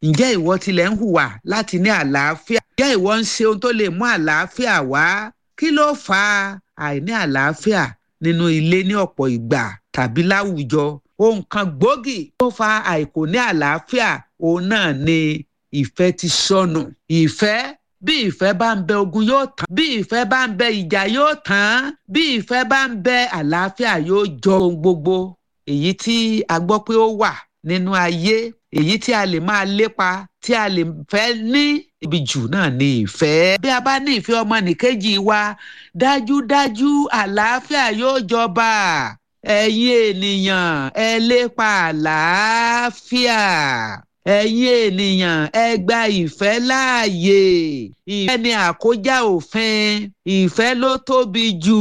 ǹjẹ́ ìwọ tilẹ̀ ń hùwà láti ní àlàáfíà ǹjẹ́ ìwọ ń ṣe ohun tó lè mú àlàáfíà wá kí ló fa àìní àlàáfíà nínú ilé ní ọ̀pọ̀ ìgbà tàbí láwùjọ ohun kan gbòógì tó fa àìkò ní àlàáfíà òun náà ni ìfẹ́ ti sọnù ìfẹ́ bí ìfẹ́ bá ń bẹ ogun yóò tán bí ìfẹ́ bá ń bẹ ìjà yóò tán bí ìfẹ́ bá ń bẹ àlàáfíà yóò jọ ohun gbogbo èyí tí a gbọ́ pé ó wà nínú ayé èyí tí a lè máa lépa tí a lè fẹ́ ní ibi jù náà ní ìfẹ́. bí a bá ní ìfẹ́ ọmọnìkejì wa dájúdájú àlàáfíà yóò jọba ẹ̀yin ènìyàn ẹ lépa àlàáfíà ẹ̀yin ènìyàn ẹ gba ìfẹ́ láàyè ìfẹ́ ni àkójá òfin ìfẹ́ ló tóbi jù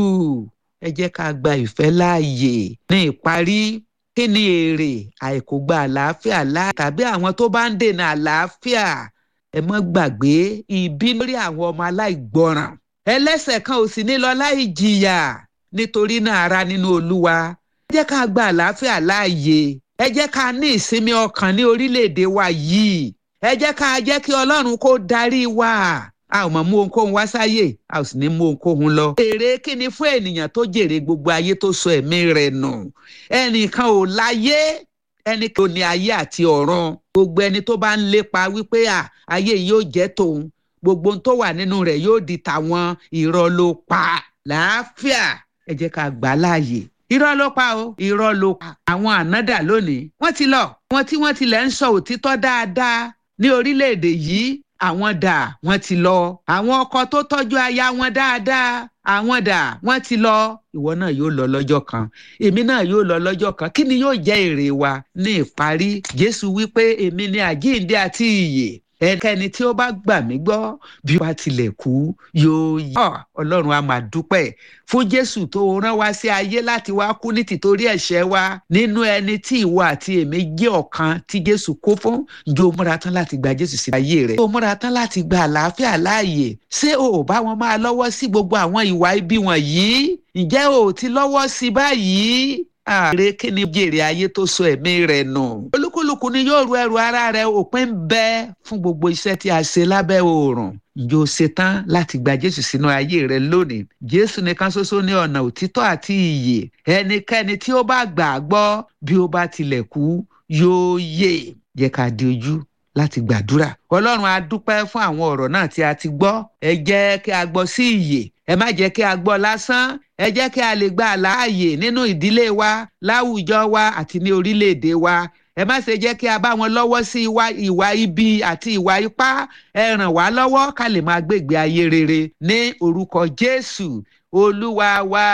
ẹ jẹ́ ká gba ìfẹ́ láàyè ní ìparí kí ni èrè àìkò gba àlàáfíà láàyè tàbí àwọn tó bá ń dènà àlàáfíà ẹ mọ́ gbàgbé ìbí lórí àwọn ọmọ aláìgbọràn ẹlẹ́ṣẹ̀ kan ò sì ní lọ láì jìyà nítorí náà ara nínú olúwa ẹ jẹ́ ká gba àlàáfíà láàyè ẹ jẹ́ ká ní ìsinmi ọkàn ní orílẹ̀-èdè wa yìí ẹ jẹ́ ká jẹ́ kí ọlọ́run kó darí wa a ò mọ̀ mú ohunkóhun wá sáyè a ò sì ní mú ohunkóhun lọ. èrè kí ni fún ènìyàn tó jèrè gbogbo ayé tó sọ ẹ̀mí rẹ̀ nù ẹnìkan ò láyé ẹnì kan ò ní ayé àti ọ̀run gbogbo ẹni tó bá ń lépa wípé à ayé yìí yóò jẹ́ tòun gbogbo ohun tó wà nínú rẹ̀ yóò di tàwọn irọ́ ló pa làáfíà ẹ jẹ́ ká gbà á láàyè irọ́ ló pa o irọ́ ló pa àwọn ànádà lónìí wọ́n ti lọ wọn tí wọ́n tilẹ̀ ń sọ òtítọ́ dáadáa ní orílẹ̀-èdè yìí àwọn dà wọ́n ti lọ àwọn ọkọ tó tọ́jú aya wọn dáadáa àwọn dà wọ́n ti lọ ìwọ náà yóò lọ lọ́jọ́ kan èmi náà yóò lọ lọ́jọ́ kan kí ni yóò jẹ́ èrè wa ní ìparí jésù wípé èmi ni àjíǹde àti ìyè ẹnikẹ́ni tí ó bá gbà mí gbọ́ bí wàá tilẹ̀ kú yóò yọ ọlọ́run a máa dúpẹ́ fún jésù tó rán wá sí ayé láti wá kú ní tìtorí ẹ̀ṣẹ̀ wa nínú ẹni tí ìwọ àti èmi jẹ́ ọ̀kan tí jésù kó fún ǹjẹ́ o múra tán láti gba jésù sí ayé rẹ̀ o múra tán láti gba àlàáfíà láàyè ṣé o ò bá wọn máa lọ́wọ́ sí gbogbo àwọn ìwà ibi wọ̀nyí ǹjẹ́ o ò ti lọ́wọ́ sí báyìí ààrẹ kí ni jèrè ayé tó so ẹ̀mí rẹ̀ nù. olúkúlùkù ni yóò ru ẹrù ara rẹ̀ òpin ń bẹ fún gbogbo iṣẹ́ tí a ṣe lábẹ́ oòrùn. ǹjẹ́ o ṣetán láti gba jésù sínú ayé rẹ lónìí. jésù nìkan ṣoṣo ní ọ̀nà òtítọ́ àti ìyè. ẹnikẹ́ni tí ó bá gbà á gbọ́ bí ó bá tilẹ̀ kú yóò yè. jẹ́ ká di ojú láti gbàdúrà. ọlọ́run a dúpẹ́ fún àwọn ọ̀rọ̀ náà tí a ti gbọ́. ẹ jẹ́ kí a gbọ́ sí ìyè ẹ má jẹ́ kí a gbọ́ lásán ẹ jẹ́ kí a lè gba àlàáyè nínú ìdílé wa láwùjọ wa àti ní orílẹ̀-èdè wa ẹ má ṣe jẹ́ kí a bá wọn lọ́wọ́ sí ìwà ibi àti ìwà ipá ẹ ràn wá lọ́wọ́ ká lè máa gbègbè ayé rere ní orúkọ jésù olúwa wa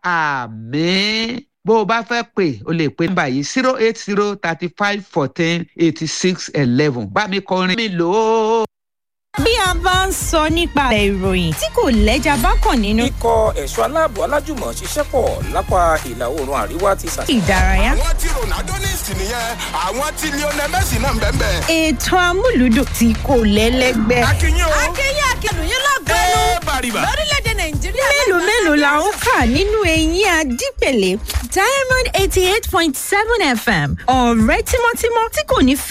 àmín bó o bá fẹ́ pè o lè pe nọ́mbà yìí zero eight zero thirty five fourteen eighty six eleven bá mi kọrin mi lò ó bí a bá ń sọ nípa ìròyìn tí kò lẹ́jà bá kàn nínú. ikọ̀ ẹ̀ṣọ́ aláàbò alájùmọ̀ ṣiṣẹ́ pọ̀ lápá ìlà oòrùn àríwá ti sàṣẹ. ìdárayá. àwọn tí ronaldo ní ìsìn nìyẹn àwọn tí lionel messi náà ń bẹ́ẹ̀ bẹ́ẹ̀. ètò amúlùdùn tí kò lẹ́lẹ́gbẹ́. akínyìn o. akínyìn akínyìn lọ́gọ́nù ẹ bàrìbà. lórílẹ̀‐èdè nàìjíríà. mélòó mélòó la ń kà nínú eyín adípèlé diamond eighty eight point seven fm ọ̀rẹ́ tímọ́tímọ́ tí kò ní